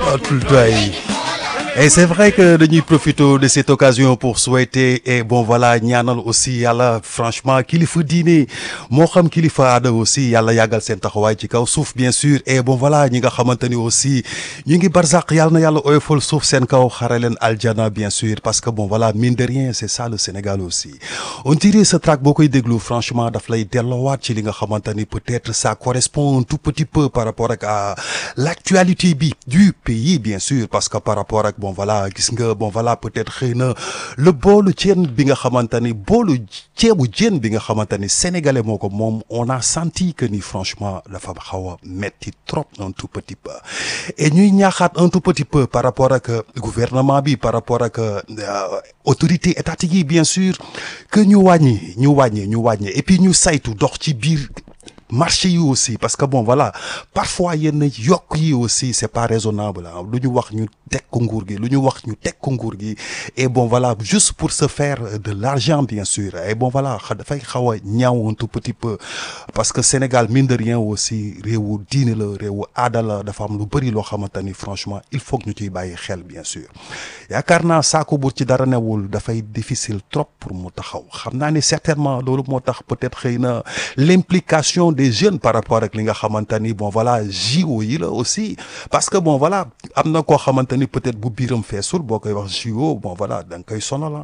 tout doy et c'est vrai que dañuy profiter de cette occasion pour souhaiter et bon voilà ñaanal aussi yàlla franchement kilifa diine moo xam kilifa aada aussi yàlla yàggal seen taxawaay ci kaw suuf bien sûr et bon voilà ñi nga xamante ni aussi ñu ngi barzaq yàlla na yàlla oyofal suuf seen kaw xare leen aljana bien sûr parce que bon voilà mine de rien c'est ça le Sénégal aussi on dirait ce track boo koy déglu franchement daf lay delloowaat ci li nga xamante ni peut-être ça correspond un tout petit peu par rapport ak à l'actualité bi du pays bien sûr parce que par rapport ak bon voilà gis nga bon voilà peut-être xëy na le boolu ceeb bi nga xamante ni boolu ceebu jën bi nga xamante ni sénégalais moo ko moom on a senti que ni franchement dafa xaw a metti trop un tout petit peu et ñuy ñaaxaat un tout petit peu par rapport ak gouvernement bi par rapport ak autorité étatique yi bien sûr que ñu wàññi ñu wàññi ñu wàññi et puis ñu saytu dox ci biir marché yi aussi parce que bon voilà parfois yenn yokk yi aussi c'est pas raisonnable ah lu ñu wax ñu teg ko nguur gi lu ñu wax ñu teg ko nguur gi et bon voilà juste pour se faire de l'argent bien sûr et bon voilà dafay xaw a ñaaw un tout petit peu parce que Sénégal mine de rien aussi réewu diine la réewu aada la dafa am lu bëri loo xamante ni franchement il faut que ñu ciy bàyyi xel bien sûr yaakaar naa saako bu ci dara newul dafay difficile trop pour mu taxaw xam naa ni certainement loolu moo tax peut-être xëy na l'implication des jeunes par rapport ak li nga xamante ni bon voilà JO yi la aussi parce que bon voilà am na koo xamante ni peut-être bu biiram feesul boo koy wax JO bon voilà da nga koy sonal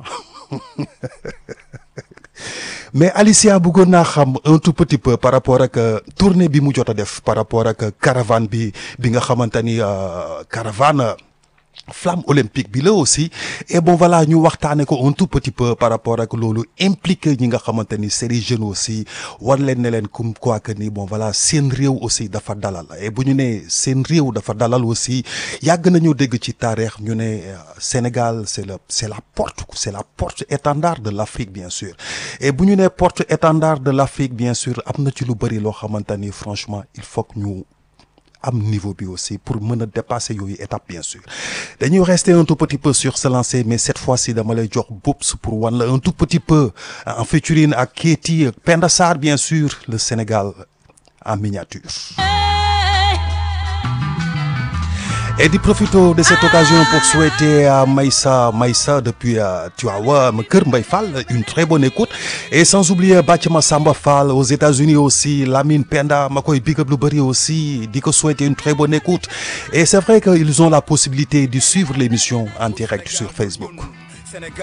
mais Alicia bëggoon naa xam un tout petit peu par rapport ak tournée bi mu jot a def par rapport ak caravane bi bi nga xamante ni caravane flamme olympique bi la aussi et bon voilà ñu waxtaane ko un tout petit peu par rapport ak loolu impliqué ñi nga xamante ni c'est des jeunes aussi war leen ne leen comme quoi que ni bon voilà seen réew aussi dafa dalal et bu ñu nee seen réew dafa dalal aussi yàgg nañu dégg ci taarix ñu ne Sénégal c'est le c'est la porte c'est la porte étendard de l'Afrique bien sûr et bu ñu nee porte étendard de l'Afrique bien sûr am na ci lu bari loo xamante ni franchement il faut que ñu am niveau bi aussi pour mën a dépasser yooyu étape bien sûr dañuy rester un tout petit peu sur ce lancer mais cette fois-ci dama lay jox Boubs pour wan la un tout petit peu en featuring ak Keyti Penda Sarr bien sûr le Sénégal en miniature et di profito de cette occasion pour souhaiter à Maïssa Maïssa depuis Tivaouane Kër Mbaye Fall une très bonne écoute et sans oublier Bathima Samba Fall aux États-Unis aussi Lamine Penda ma koy big up lu bari aussi di ko souhaiter une très bonne écoute et c'est vrai qu'ils ont la possibilité de suivre l'émission en direct sur Facebook